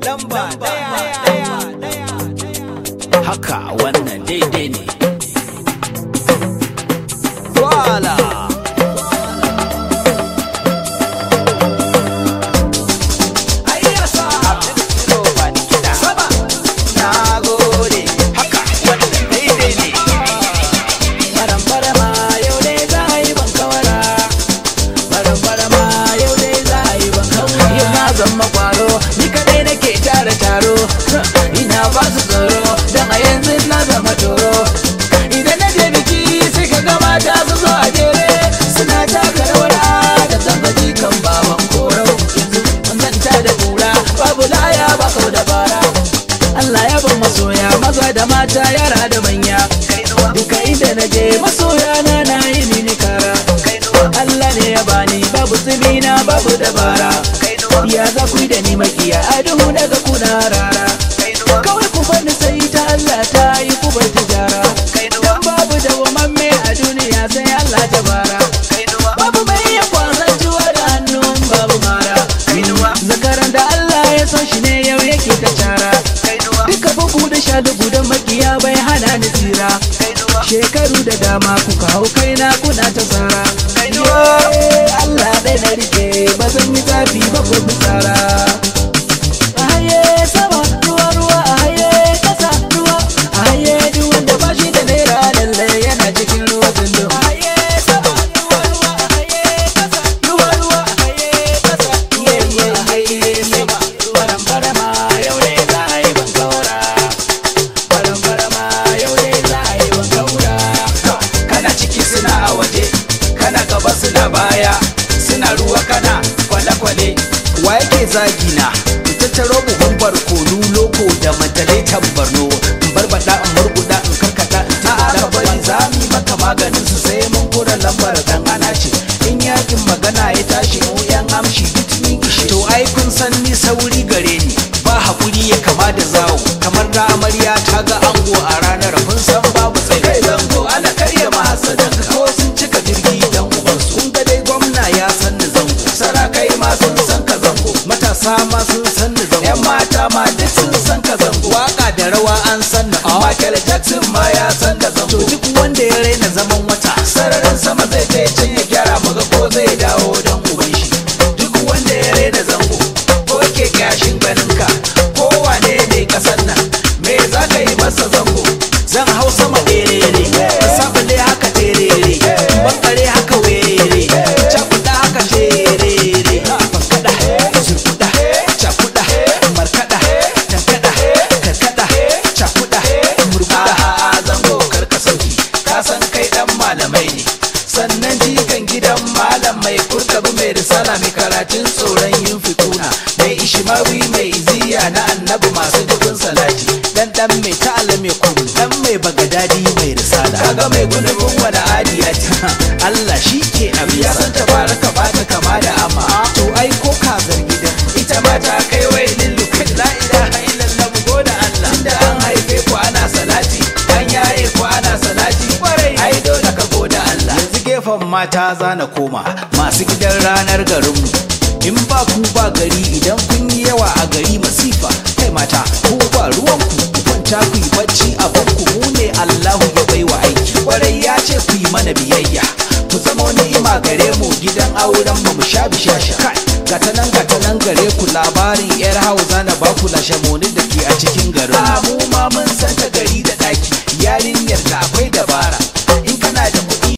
lamba daya daya daya haka wannan daidai ne Voila! Sama! Na gode! haka wannan daidai ne Baram-barama yau dai za a yi ban kawara Baram-barama yau dai za a yi ban kawara Yau na zama kwaro ni kadai nake tara taro Ina ba su tsoro don a yanzu na zama toro Idan na je biki sai ka ga mata su zo a jere Suna taka rawar da zambaji kan baban koro Yanzu mun zanta da kura babu laya ba kau da bara Allah ya ban masoya maza da mata yara da manya Duka inda na je masoya na na yi mini kara Allah ne ya bani babu tsibina babu dabara Ya za ku yi da ni makiya a duhu daga kuna rara Kawai ku bani sai ta Allah ta yi ku bar tijara Dan babu dawamamme a duniya sai Allah ta bara Babu mai iya kwasan juwa da hannun babu mara Zakaran da Allah ya son shi ne yau yake ta cara Duka bugu da sha dugu da makiya bai hana ni tsira Shekaru da dama kuka hau kaina kuna ta tsara Yeah, Allah ɗaya na rike ba zan yi zafi ba ko fitsara A haye sama ruwa ruwa a haye kasa ruwa A haye duk wanda ba shi da naira lallai yana cikin ruwa zundum A haye sama ruwa ruwa a haye kasa ruwa ruwa a haye kasa Iye iye a haye sama Baram barama yau ne za a yi ban kaura Baram barama yau ne za a yi ban kaura kana ciki suna a waje kana gaba suna baya suna ruwa kana kwale-kwale wa yake zagi na in tattaro buhun barkonu loko da matalai tambarno in barbada in murguda in karkata in tabbata ka bari za mu yi maka maganin su sai mun kura lambar dan ana ce in yakin magana ya tashi mu yan amshi duk ni gishi to ai kun san ni sauri gare ni ba hakuri ya kama da zawo kamar da amarya ta ga ango a ranar kun san babu tsaye kai zango ana karya mahasadan ko sun cika jirgi dan ubansu kun ga dai gwamna ya san ni zango sarakai ma sun san ka zango matasa ma sun san ni zango yan mata ma duk sun san ka zango waka da rawa an san ni Michael Jackson ma ya san ka zango to duk wanda ya raina zaman wata sararin sama zai je can ya gyara muga ko zai dawo dan uban shi duk wanda ya raina zango ko ke gashin ganin ka ko wane ne kasan nan me za ka yi masa zango zan hau sama ɗerere sabule haka terere bankare haka were cakuɗa haka terere bankaɗa zurkuɗa cakuɗa markaɗa tankaɗa karkaɗa cakuɗa murguɗa zango karka sauki ka san kai ɗan malamai ne sannan jikan gidan malam mai kurkabu mai risala mai karatun tsoron yin fituna mai ishimawi mai iziya na annabi masu dubin salati dan dan mai ta'ala mai kuru dan mai bagadadi mai risala kaga mai gudubin wani adiyati Allah shi ke abu ya san tabaraka ba ta kama da amma to ai ko kazar gidan ita ma ta kai wai lillu kai la ilaha illallah mu goda Allah tunda an haife ku ana salati an yaye ku ana salati kwarai ai dole ka goda Allah yanzu gefen mata zana koma masu gidan ranar garinmu in ba ku ba gari idan kun yi yawa a gari masifa kai mata ku ba ruwanku ku kwanta ku yi bacci a banku mu ne Allahu ya baiwa aiki kwarai ya ce ku yi mana biyayya ku zama ni'ima gare mu gidan auren mu mu sha bishasha kai gata nan gata nan gare ku labarin yar hausa na ba ku lashe da ke a cikin garin mu